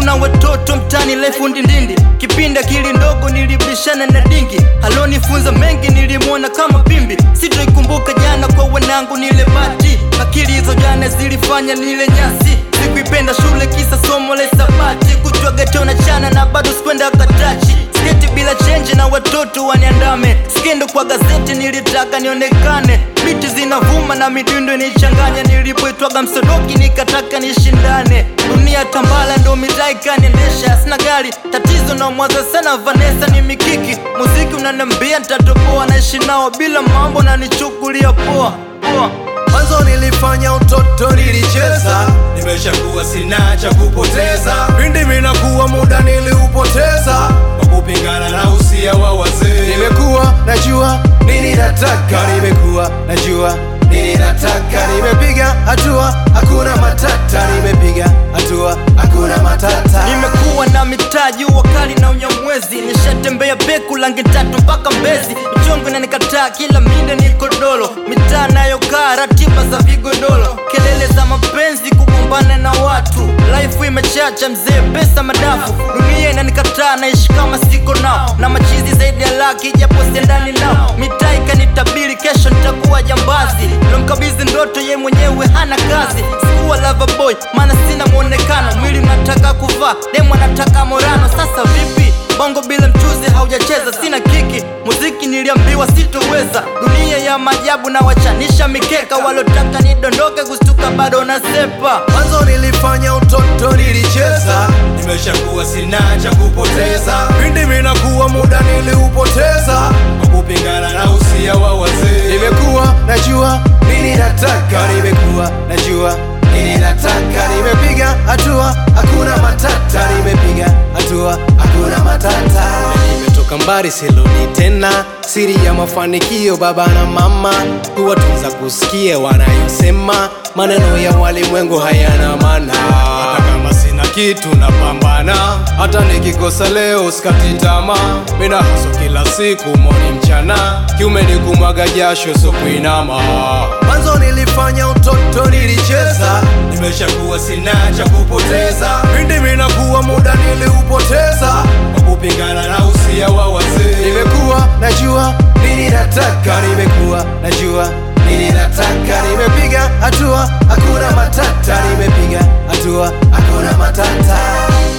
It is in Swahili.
na watoto mtani lefu ndindindi kipindi akili ndogo nilibishana na dingi alonifunza mengi nilimwona kama pimbi sitoikumbuka jana kwa wanangu nile bati akili hizo jana zilifanya nile nyasi sikuipenda shule kisa somo la hisabati kutwa geto na chana na bado sikwenda katachi sketi bila chenji na watoto waniandame skendo kwa gazeti nilitaka nionekane biti zinavuma na midundo nichanganya nilipoitwaga msodoki nikataka nishindane dunia tambala ndo mitaa ikaniendesha sina gari tatizo na mwaza sana vanesa ni mikiki muziki unanambia ntatoboa naishi nao bila mambo na nichukulia poa poa Mwanzo nilifanya utoto nilicheza, nimeshakuwa sina cha kupoteza. Pindi minakuwa muda niliupoteza kwa kupingana na usia wa wazee. Nimekuwa najua nini nataka, nimekuwa najua nini nataka. Nimepiga hatua, hakuna matata. Nimepiga hatua, hakuna matata. nimekuwa na mitaji wakali na unyamwezi nishatembea peku langi tatu mpaka mbezi michongo inanikataa kila minde ni kodolo mitaa nayokaa ratiba za vigodolo kelele za mapenzi kugombana na watu life imechacha mzee pesa madafu dunia inanikataa naishi kama siko nao na machizi zaidi ya laki japo siendani nao mitaa ikanitabiri kesho nitakuwa jambazi lomkabizi ndoto ye mwenyewe hana kazi sikuwa lava boy maana sina mwonekano mwili unataka kuvaa demu anataka morano sasa vipi bongo bila mchuzi haujacheza sina kiki muziki niliambiwa sitoweza dunia ya maajabu na wachanisha mikeka walotaka nidondoke kustuka bado nasepa Mwanzo nilifanya utoto nilicheza, nimeshakuwa sina cha kupoteza. Pindi minakuwa muda niliupoteza kwa kupingana na usia wa wazee. Nimekuwa najua nini nataka, nimekuwa najua nini nataka. Nimepiga hatua, hakuna matata. Nimepiga hatua, hakuna matata. Nimetoka mbali siludi tena, siri ya mafanikio baba na mama, kuwatunza kusikia wanayosema, maneno ya walimwengu hayana maana. Hata kama sina kitu napambana, hata nikikosa leo sikati tamaa. Mina haso kila siku moni mchana, kiume ni kumwaga jasho so kuinama. Mwanzo nilifanya utoto nilicheza, nimeshakuwa sina cha kupoteza. Pindi minakuwa muda niliupoteza kwa kupingana na usia wa wazee. Nimekuwa najua nini nataka, nimekuwa najua nini nataka. Nimepiga hatua, hakuna matata. Nimepiga hatua, hakuna matata.